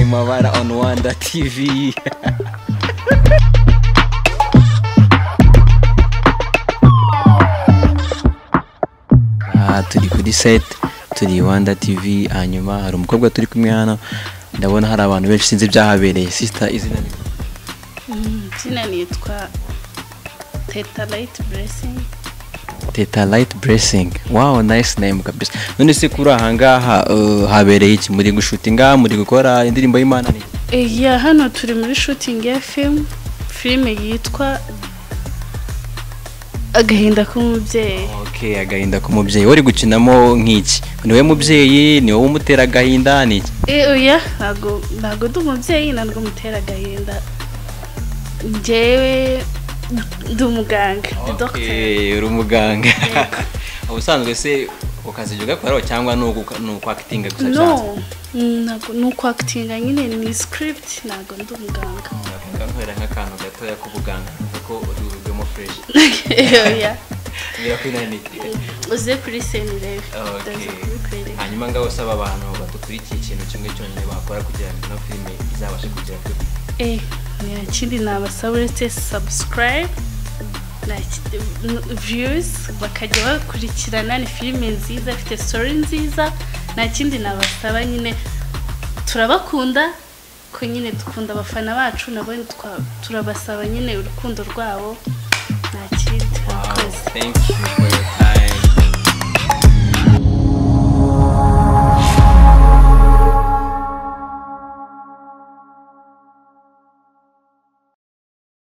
amabara on Rwanda TV Aha turi kuri set turi Rwanda TV hanyuma hari umukobwa turi kumwe hano ndabona hari abantu benshi sinzi byahabereye sister izina ni izina nitwa teta rayiti buresingi Teta Light Blessing wow nice name kabisa none se kuri aha ngaha uh, habereye iki muri gushutinga muri gukora indirimbo y'Imana ni ya hano turi muri shutingi ya filime filime yitwa agahinda k'umubyeyi okay agahinda k'umubyeyi wari gukinamo nk'iki ni we mubyeyi ni wowe umutera agahinda ni iki Eh, oya ntabwo ntabwo ndi umubyeyi ntabwo mutera agahinda njyewe ndi umuganga ndi dogiteri Okay, uri umuganga ubusanzwe se ukazijya ugakoraho cyangwa ni ugu- ni ukwakitinga gusa cyane no ntabwo ni ukwakitinga nyine ni script ntabwo ndi umuganga ngakorera nk'akantu gatoya k'ubuganga kuko uri buvemo fresh oya birakwinaniye uze kuri seni urebe Okay. ndaza kubikwereka hanyuma ngaho usaba abantu badukurikiye ikintu kimwe cyonyine bakora kugira ngo ino filime izabashe kugera kuri Eh, nta kindi nabasaba uretse subscribe nta kindi- n- views bakajya bakurikirana ni filime nziza ifite story nziza nta kindi nabasaba nyine turabakunda ko nyine dukunda abafana bacu nabo twa- turabasaba nyine urukundo rwabo nta kindi Wow, murakoze thank you for your